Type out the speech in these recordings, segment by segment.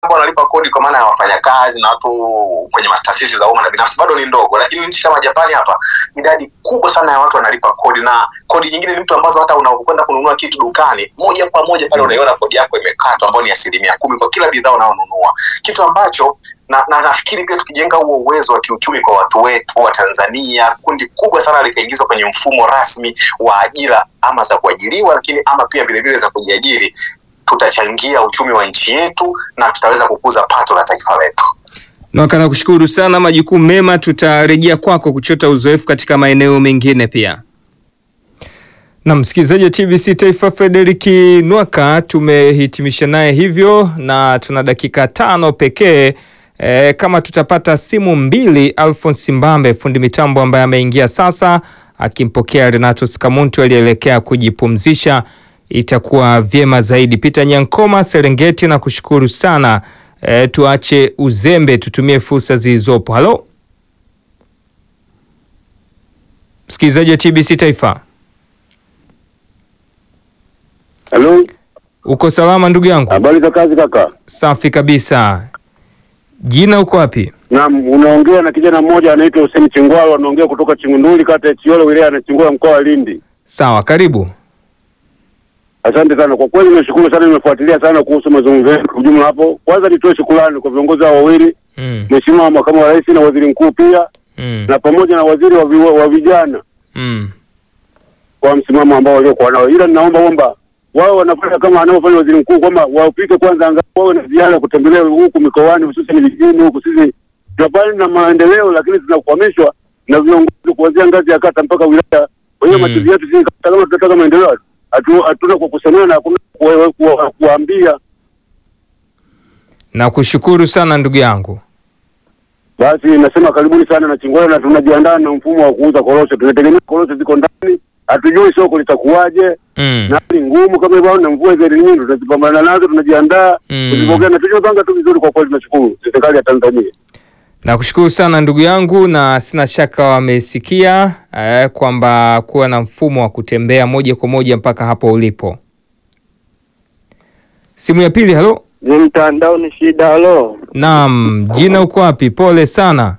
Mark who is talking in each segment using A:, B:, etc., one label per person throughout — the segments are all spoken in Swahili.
A: ambao wanalipa kodi kwa maana ya wafanyakazi na watu kwenye taasisi za umma na binafsi bado ni ndogo, lakini nchi kama Japani hapa idadi kubwa sana ya watu wanalipa kodi, na kodi nyingine ni mtu ambazo hata unapokwenda kununua kitu dukani moja kwa moja pale unaiona kodi yako imekatwa, ambayo ni asilimia kumi kwa kila bidhaa unaonunua, kitu ambacho na, na nafikiri pia tukijenga huo uwezo wa kiuchumi kwa watu wetu wa Tanzania, kundi kubwa sana likaingizwa kwenye mfumo rasmi wa ajira ama za kuajiriwa, lakini ama pia vilevile za kujiajiri, tutachangia uchumi wa nchi yetu na tutaweza kukuza pato la taifa letu.
B: Nwaka, nakushukuru sana, majukumu mema. Tutarejea kwako kuchota uzoefu katika maeneo mengine pia. Na msikilizaji wa TBC Taifa, Frederick Nwaka tumehitimisha naye hivyo, na tuna dakika tano pekee. E, kama tutapata simu mbili, Alphonse Mbambe fundi mitambo ambaye ameingia sasa akimpokea Renato Skamuntu aliyeelekea kujipumzisha itakuwa vyema zaidi. Peter Nyankoma Serengeti, na kushukuru sana. E, tuache uzembe, tutumie fursa zilizopo. Halo msikilizaji wa TBC Taifa,
C: Halo,
B: uko salama ndugu yangu?
C: habari za kazi kaka?
B: Safi kabisa. Jina uko wapi?
C: Naam, unaongea na kijana mmoja anaitwa Hussein Chingwalo, anaongea kutoka Chingunduli, kata ya Chiolo, wilaya ya Nachingwea, mkoa wa Lindi.
B: Sawa, karibu.
C: Asante sana kwa kweli, nimeshukuru sana, nimefuatilia sana kuhusu mazungumzo yetu kwa ujumla. Hapo kwanza nitoe shukrani kwa viongozi hao wawili,
B: Mm,
C: Mheshimiwa Makamu wa Rais na Waziri Mkuu pia
B: mm,
C: na pamoja na waziri wa, vi, wa vijana
B: mm.
C: kwa msimamo ambao waliokuwa nao, ila ninaomba kwamba wao wanafanya kama anaofanya waziri mkuu kwamba wapike kwanza, angalau wawe na ziara kutembelea huku mikoani, hususan vijijini huku. Sisi tunapani na maendeleo, lakini tunakwamishwa na viongozi kuanzia ngazi ya kata mpaka wilaya. Kwa hiyo
B: Mm.
C: matuzi yetu sisi kama tunataka maendeleo, hatu- hatuna kwa kusemea na hakuna kuwa- kuwa- kuwaambia.
B: Nakushukuru sana ndugu yangu.
C: Basi nasema karibuni sana na Chingwea, na tunajiandaa na mfumo wa kuuza korosho. Tunategemea korosho ziko ndani, hatujui soko litakuwaje
B: Mm.
C: na hali ngumu kama hivyo, na mvua hizo nyingi tunazipambana nazo, tunajiandaa
B: Mm.
C: kuzipokea na tujipanga tu vizuri. Kwa kweli tunashukuru serikali ya Tanzania.
B: Nakushukuru sana ndugu yangu, na sina shaka wamesikia eh, kwamba kuwa na mfumo wa kutembea moja kwa moja mpaka hapo ulipo. Simu ya pili. Halo,
D: Ni mtandao ni shida. Halo,
B: naam, jina uko wapi? Pole sana.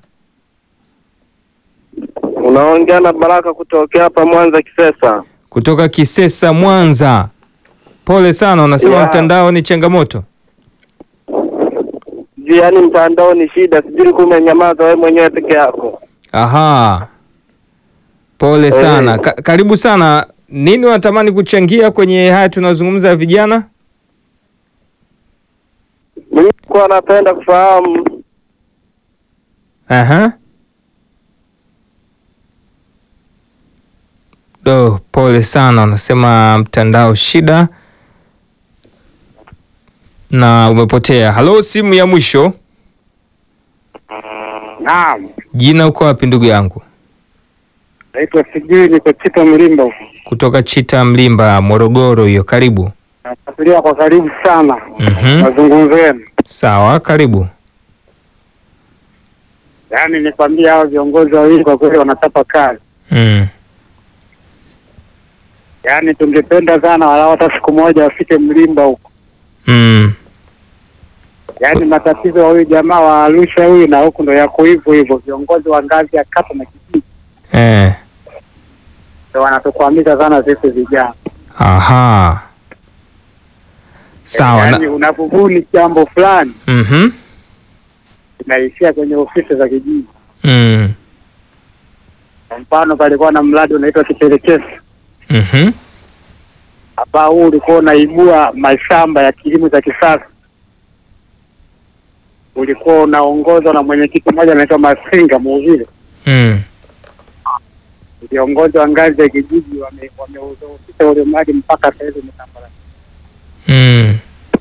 D: unaongea na Baraka kutokea hapa Mwanza Kisesa.
B: Kutoka Kisesa, Mwanza. Pole sana, unasema
D: Yeah.
B: mtandao ni changamoto.
D: Juu yaani mtandao ni shida, sijui kama umenyamaza wewe mwenyewe peke yako.
B: Aha, pole
D: Eh.
B: sana. Ka karibu sana. Nini unatamani kuchangia kwenye haya tunazungumza ya vijana?
D: Mimi kwa napenda kufahamu
B: Aha. Do, pole sana, unasema mtandao shida na umepotea. Halo, simu ya mwisho.
D: Naam,
B: Jina uko wapi ndugu yangu?
D: naitwa sijui, niko Chito Mlimba huko.
B: Kutoka Chita Mlimba, Morogoro hiyo. Karibu.
D: Nafuatilia kwa karibu sana
B: Mhm.
D: mazungumzo yenu.
B: Sawa, karibu.
D: Yaani nikwambia hao viongozi wawili kwa kweli wanachapa kazi.
B: Mm.
D: Yaani tungependa sana walau hata siku moja wafike Mlimba huko.
B: Mm.
D: Yaani matatizo ya huyu jamaa wa Arusha huyu na huku ndo yako hivyo hivyo, viongozi wa ngazi ya kata na kijiji
B: Eh.
D: ndo wanatukwamisha sana sisi vijana.
B: Aha. Sawa.
D: Yaani
B: Na,
D: unapobuni jambo fulani
B: mhm.
D: inaishia kwenye ofisi za kijiji.
B: Mm.
D: Kwa mfano, palikuwa na mradi unaitwa Kipelekesi
B: Mhm.
D: ambao huu ulikuwa unaibua mashamba ya kilimo cha kisasa, ulikuwa unaongozwa na mwenyekiti mmoja anaitwa Masinga Muuvile.
B: Mm.
D: Viongozi wa ngazi ya kijiji wame- wameudhoofisha ule mradi mpaka sasa hivi umetambala,
B: Mm.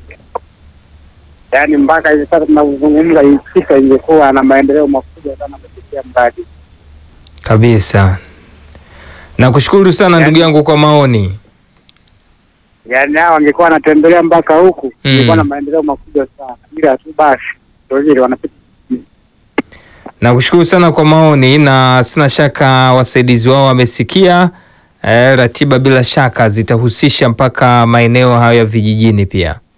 D: yaani mpaka hivi sasa tunavyozungumza, Ifika ingekuwa na maendeleo makubwa sana kupitia mradi.
B: Kabisa. Nakushukuru sana ndugu yangu kwa maoni.
D: Yaani hao wangekuwa wanatembelea mpaka huku,
B: Mm.
D: ingekuwa na maendeleo makubwa sana, ila tu basi ndio vile wanapita
B: Nakushukuru sana kwa maoni na sina shaka wasaidizi wao wamesikia. Eh, ratiba bila shaka zitahusisha mpaka maeneo hayo ya vijijini pia.